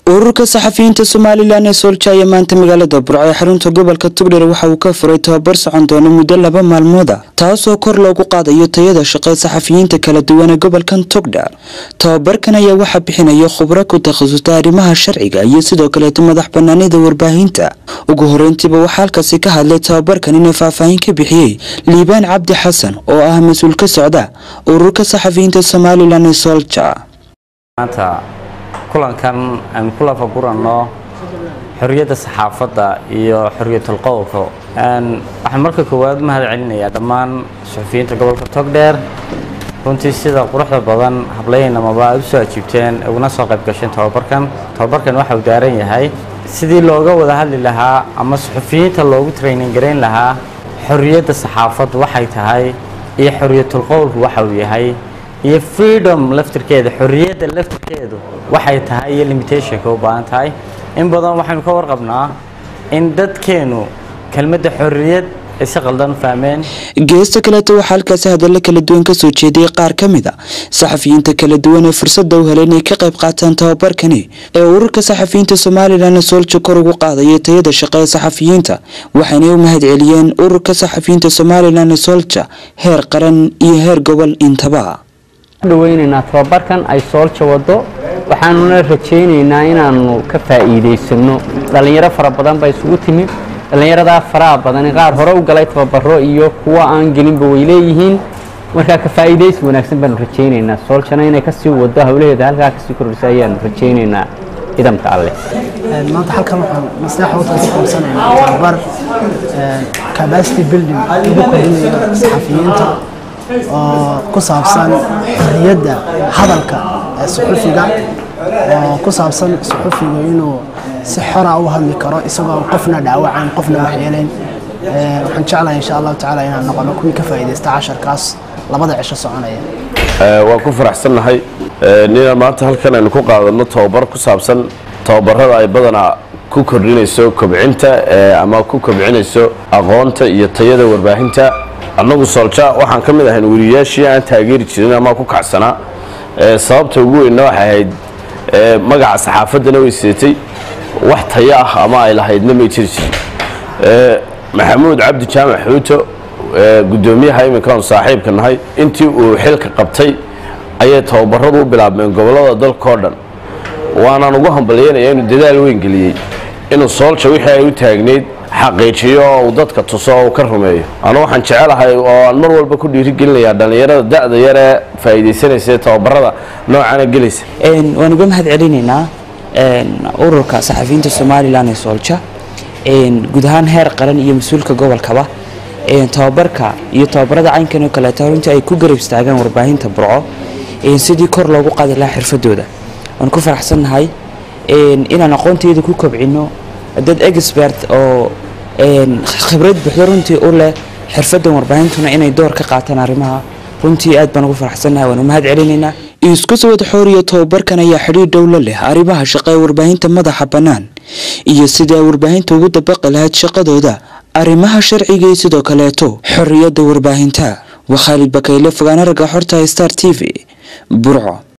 ururka saxafiyiinta somalilan ee soolja ayaa maanta magaalada burco ee xarunta gobolka tugdher waxa uu ka furay tababar socon doona muddo laba maalmooda taasoo kor loogu qaadayo tayada shaqee saxafiyiinta kala duwan ee gobolkan tugdher tababarkan ayaa waxaa bixinaya khubro ku takhasusta arrimaha sharciga iyo sidoo kaleeto madax banaanida warbaahinta ugu horeyntiiba waxaa halkaasi ka hadlay tababarkan inay faahfaahin ka bixiyey liibaan cabdi xasan oo ah mas-uul ka socda ururka saxafiyiinta somalilan ee soolja maanta kulankan aynu ku lafaguranno xorriyadda saxaafadda iyo xorriyatul qowlka waxaan marka koowaad mahad celinayaa dhammaan suxufiyiinta gobolka togdheer runtii sida quruxda badan hablaynamaba aad u soo ajiibteen uguna soo qayb gasheen tababarkan tababarkan waxa uu daaran yahay sidii looga wada hadli lahaa ama suxufiyiinta loogu training garayn lahaa xorriyadda saxaafaddu waxay tahay iyo xorriyatul qowlku waxa uu yahay iyo freedom laftirkeeda xorriyadda laftirkeedu waxay tahay iyo limitationka u baahan tahay in badan waxaynu ka warqabnaa in dadkeenu kelmadda xorriyad ay si qaldan u fahmeen geesta kaleeto waxaa halkaasi hadallo kala duwan kasoo jeediyey qaar ka mid a saxafiyiinta kala duwan ee fursadda u helay inay ka qayb qaataan tababarkani ee ururka saxafiyiinta somalilan soolja kor ugu qaadaya tayada shaqe ee saxafiyiinta waxaynay u mahad celiyeen ururka saxafiyiinta somalilan soolja heer qaran iyo heer gobol intaba dhaweynaynaa tababarkan ay soolja wado waxaanuna rajaynaynaa inaanu ka faa'iidaysano dhallinyaro fara badan baa isugu timid dhallinyaradaa faraha badani qaar hore u galay tababaro iyo kuwa aan gelinba way leeyihiin markaa ka faa'iidaysi wanaagsan baanu rajaynaynaa sooljana inay kasii wado hawlaheeda halkaa kasii kordhisa ayaanu rajaynaynaa ciidamka alleh maanta halkan waxaan maslaxa watan ku qabsanaynaa tababar capacity building lagu kordhinayo saxafiyiinta oo ku saabsan xorriyadda hadalka ee suxufiga oo ku saabsan suxufiga inuu si xora u hadli karo isagoo qofna dhaawacayn qofna waxyeelayn waxaan jeclahay insha allahu tacaala inaan noqono kuwii ka faa'iidaysta casharkaas labada cisho soconaya waan ku faraxsannahay nina maanta halkan aynu ku qaadano tababar ku saabsan tababarada ay badanaa ku kordhinayso kobcinta ama ku kobcinayso aqoonta iyo tayada warbaahinta annagu soolja waxaan ka mid ahayn weriyaashii aan taageeri jirin ama ku kacsanaa sababta ugu weynna waxay ahayd magaca saxaafaddana way seetay wax tayo ah ama ay lahaydna may jiri jirin maxamuud cabdi jaamac xuuto guddoomiyaha iminkaan saaxiibka nahay intii uu xilka qabtay ayay tababaradu u bilaabmeen gobollada dalkao dhan waanaan ugu hambalyeynaya inuu dadaal weyn geliyey inuu soolja wixii ay u taagnayd xaqiijiyo oo uu dadka tuso oo uu ka rumeeyo anu waxaan jecelahay oo aan mar walba ku dhiirigelinayaa dhallinyarada da-da yar ee faa'iidaysanaysa ee tababarada noocana gelaysa waan uga mahad celinaynaa ururka saxafiyiinta somalilan ee soolja guud ahaan heer qaran iyo mas-uulka gobolkaba tababarka iyo tababarada caynkan oo kaleeto runtii ay ku garab istaagaan warbaahinta burco sidii kor loogu qaadi lahaa xirfadooda waan ku faraxsannahay inaan aqoonteeda ku kobcino dad expert oo khibrad buuxdo runtii u leh xirfadan warbaahintuna inay door ka qaataan arrimaha runtii aad baan ugu faraxsannahay waan u mahad celinaynaa isku sawad xooriyo tababarkan ayaa xidhiir dhowla leh arrimaha shaqa ee warbaahinta madaxa bannaan iyo sidii ay warbaahinta ugu dabaqi lahayd shaqadooda arrimaha sharciga iyo sidoo kaleeto xorriyadda warbaahinta waa khaalid bakayle fogaana ragga xorta star t v burco